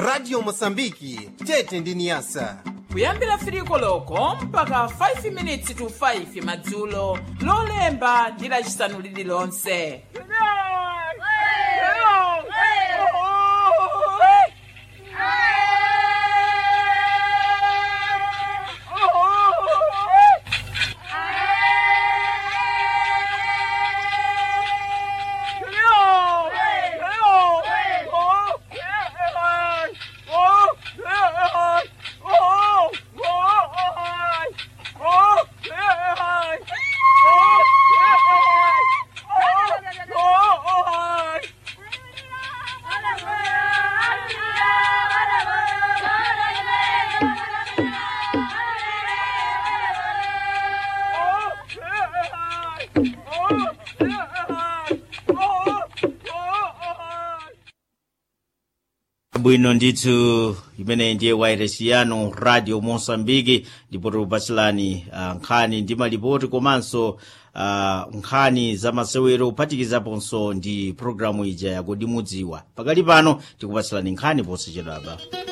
radio mosambiki tete ndi niyasa kuyambira firiko loko mpaka 5 minutes to 5 madzulo lolemba ndi lacisanu lililonse bwino ndithu imene ndiye wairesi yanu radio mosambiki ndipo tikupatsirani uh, nkhani ndi malipoti komanso uh, nkhani za masewero kuphatikizaponso ndi programu ija yakudi mudziwa pakali pano tikupatsirani nkhani posachedwapa